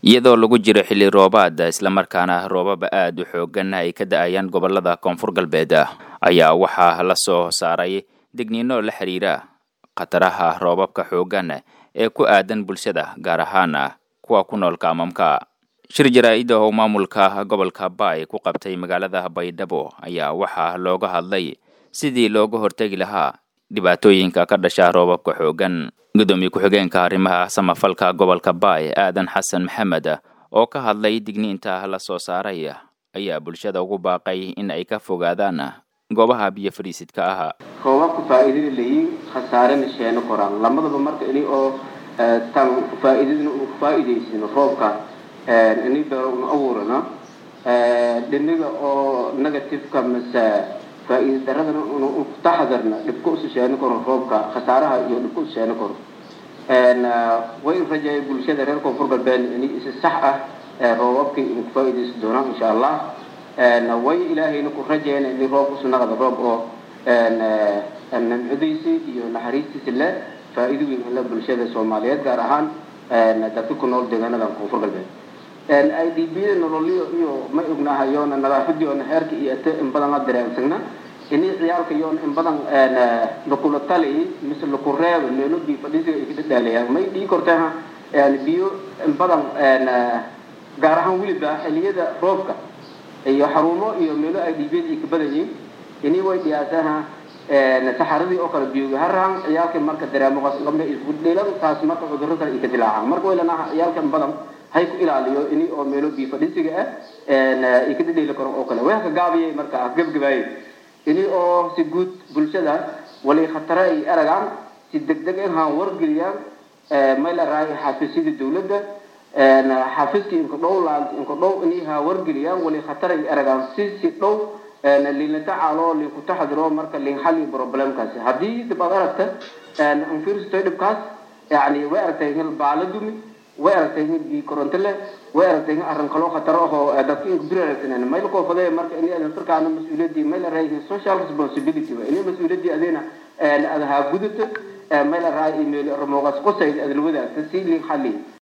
iyadoo lagu jiro xilli roobaad islamarkaana roobaba aad u xoogan ay ka da-ayaan gobolada koonfur galbeed ayaa waxaa la soo saaray digniino la xiriira khataraha roobabka xoogan ee ku aadan bulshada gaar ahaan kuwa ku nool kaamamka shir jaraa-ida oo maamulka gobolka baay ku qabtay magaalada baydhabo ayaa waxaa looga hadlay sidii looga hortegi lahaa dhibaatooyinka ka dhasha roobabka xoogan gudoomiye ku-xigeenka arrimaha samafalka gobolka baay aadan xasan maxamed oo ka hadlay digniinta la soo saaray ayaa bulshada ugu baaqay in ay ka fogaadaan goobaha biyo fadhiisidka ah roobabka faa'iidada leeyiin khasaarena sheeno koraan lamadaba marka ini oo tan faa'iidadana uu faa'iidaysino roobka ini beero una abuurana dhiniga oo negativeka mase faa'iida daradana una taxadarna dhibka usu sheeno karo roobka khasaaraha iyo dhibka usu sheeno karo way rajaaya bulshada reer koonfur galbeed ini isi sax ah roobabkii ina ku faa'iidaysan doonaan insha allah way ilaahayna ku rajayna ini roob usu naqda roob oo nimcadiisi iyo naxariistiisi le faa'iido weyn ila bulshada soomaaliyeed gaar ahaan dadka ku nool deegaanada koonfur galbeed i d b da nololyo iyo ma ognahayoona nadaafadii oona heerka iyo ate in badan la dareensagna ini ciyaalka yoona in badan lakula tali mise laku reebo meelo biyo fadhiisiga ay kadhadhaalayaan may dhii korteha biyo in badan gaar ahaan weliba xiliyada roobka iyo xarumo iyo meelo i d b da ay ka badayiin ini way dhiyaasaha saxaradii oo kale biyoga haraan ciyaalka marka dareemoqas lambe isgudheelada taas marka cudurro kale ay ka dilaacaan marka way lanaha ciyaalka in badan hay ku ilaaliyo ini oo meelo biyo fadhisiga ah ay ka dhadheeli karo oo kale way ka gaabiyay marka gebgabaayay ini oo si guud bulshada wali khatare ay aragaan si degdeg ah haan wargeliyaan may la raay xafiisyada dawladda xafiiskii inka dhow inka dhow ini haa wargeliyaan wali khatare ay aragaan si si dhow liinla tacaalo liinku taxadiro marka liin xalli problemkaasi haddii dib aad aragta anfiirstoy dhibkaas yani way aragtay hil baala dumi way aragtay hil bii koronto leh way aragtay hil arrin kaloo khataro ahoo dadka inku bir aragsanen mayl koofadee marka ini adan firkaana mas-uuliyaddii mayl araay social responsibility wa ini mas-uuliyaddii adeena ad haa gudato mayl araay email ramoogaas qosayd adla wadaagta si liin xalli